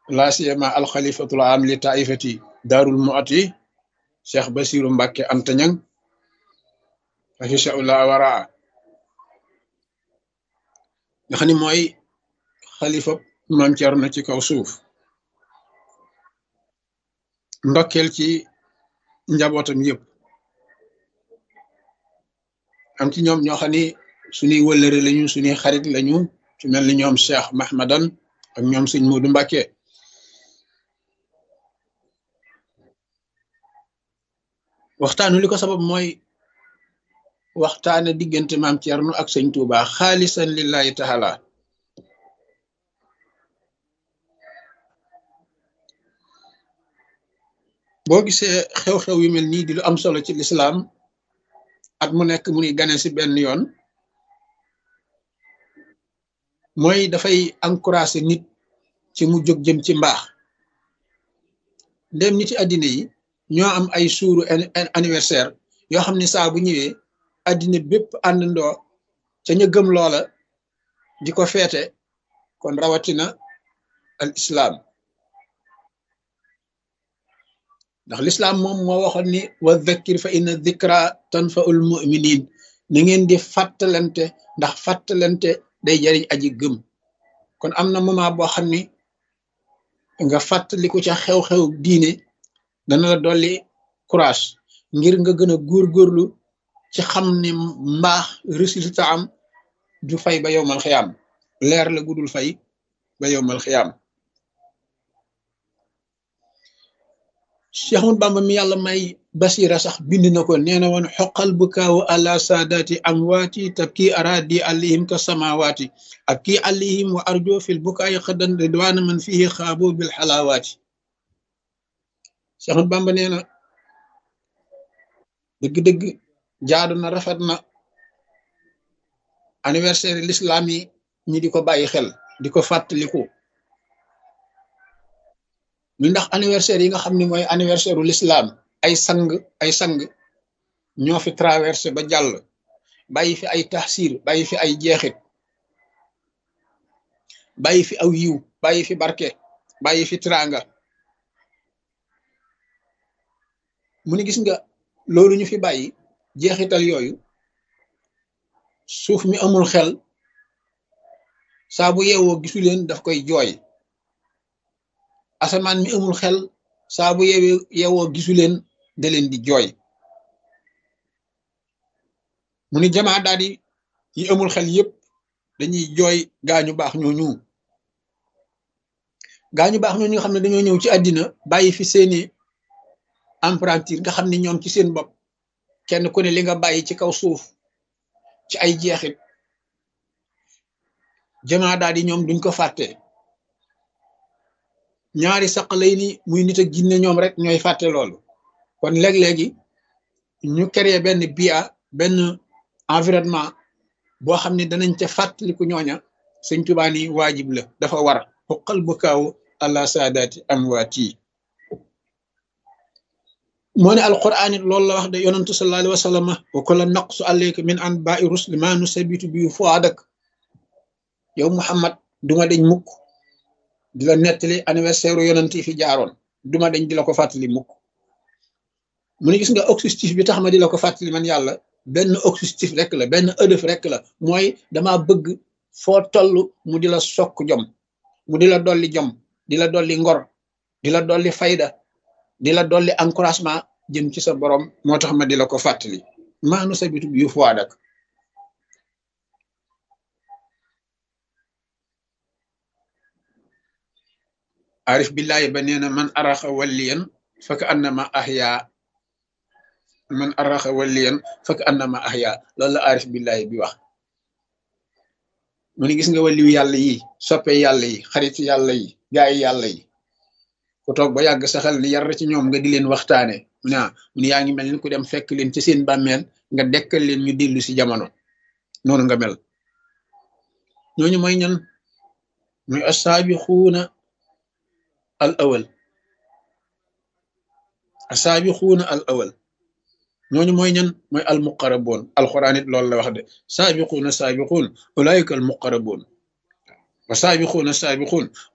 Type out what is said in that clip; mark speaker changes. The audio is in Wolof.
Speaker 1: laa siyama alxalifatul am li taifati daarul muati cheikh basiru mbàkke antañang afishaullah waraa nga xam ni mooy xalifa maam Cerno ci kaw suuf ndokkeel ci njabootam yëpp am ci ñoom ñoo xam ni suñuy wëllëre lañu suñuy xarit lañu ci mel ni ñoom cheikh mahmadan ak ñoom sëñ Muudu Mbàkke waxtaanu li ko sabab mooy waxtaane diggante maam Cerno ak sëñ Tuuba xaalisan lillahi taala boo gisee xew-xew yu mel nii di lu am solo ci lislaam at mu nekk mu ni gane si benn yoon mooy dafay encouragé nit ci mu jóg jëm ci mbaax ndem nit ci àddina yi ñoo am ay suuru anniversaire yoo xam ne saa bu ñëwee àddina bépp àndandoo ca ñu gëm loola di ko feete kon rawatina al islaam ndax lislaam moom moo waxoon ni wa dhakkir fa inna dhikra tanfaul muminin na ngeen di fàttalante ndax fàttalante day jariñ aji gëm kon am na moment boo xam ni nga fàttaliku ca xew-xew diine dana la dolli courage ngir nga gën a góorgóorlu ci xam ne mbaax résultat am du fay ba yowmal xiyaam leer la gudul fay ba yowmal xiyaam Cheikh Ahmad Bamba mi yàlla may basira sax bind na ko nee na woon xoqal bu kaawu àla saadaati amwaati tabki aradi alayhim ka samawaati ak kii alayhim wa arjo fil bukaayi xëddan ridwaana man fihi xaabo bil xalaawaati Cheikh Ahmad Bamba nee na dëgg-dëgg jaadu na rafet na anniversaire l'islam yi ñi di ko bàyyi xel di ko fàttaliku mi ndax anniversaire yi nga xam ne mooy anniversaire u l'islam ay sang ay sang ñoo fi traversé ba jàll bàyyi fi ay taxsir bàyyi fi ay jeexit bàyyi fi aw yiw bàyyi fi barke bàyyi fi tranga mu ni gis nga loolu ñu fi bàyyi jeexital yooyu suuf mi amul xel saa bu yeewoo gisu leen daf koy jooy asamaan mi amul xel saa bu yeewee yeewoo gisu leen da leen di jooy mu ni jamaa daal di yi amul xel yépp dañuy jooy gaañu baax ñooñu gaañu baax ñooñu nga xam ne dañoo ñëw ci àddina bàyyi fi seeni emprunture nga xam ne ñoom ci seen bopp kenn ku ne li nga bàyyi ci kaw suuf ci ay jeexit jamaa daal di ñoom duñ ko fàtte ñaari saq lay ni muy nit ak jinne ñoom rek ñooy fàtte loolu kon léeg-léegi ñu créer benn bia benn environnement boo xam ne danañ ca fàttaliku ñooña sëñ Tuubaa ni waajib la dafa war xuqal bu kaaw àla saadaati amwaati moo ne alquran it loolu la wax de yonantu sallallahu alayhi wa sallam wa kulla naqsu alayka min anba'i rusli ma nusabitu bi fuadak yow Muhammad duma deñ mukk di la nettali anniversaire yonent yi fi jaaroon duma deñ di la ko fàttali mukk mu ne gis nga objectif bi tax ma di la ko fàttali man yàlla benn objectif rek la benn ëdëf rek la mooy dama bëgg foo toll mu di la sokk jom mu di la dolli jom di la dolli ngor di la dolli fayda di la dolli encouragement jëm ci sa borom moo tax ma di la ko fàttali maanu sa bitu yu fuwaadak arif billahi ba nee na man araxa walliyan faka annama ahya man araxa walliyan faka annama ahya loolu la arif billahi bi wax mu ni gis nga waliyu yàlla yi soppe yàlla yi xarit yàlla yi gaay yàlla yi ku toog ba yàgg sa xel ni yar ci ñoom nga di leen waxtaane mu ne mu ne yaa ngi mel ni ku dem fekk leen ci seen bàmmeel nga dekkal leen ñu dellu si jamono noonu nga mel ñooñu mooy ñan muy asaabiquuna al awal asaabiquuna al awal ñooñu mooy ñan mooy al muqaraboon alquran it loolu la wax de saabiquuna saabiquun ulaayika al muqaraboon wa saabiquuna saabiquun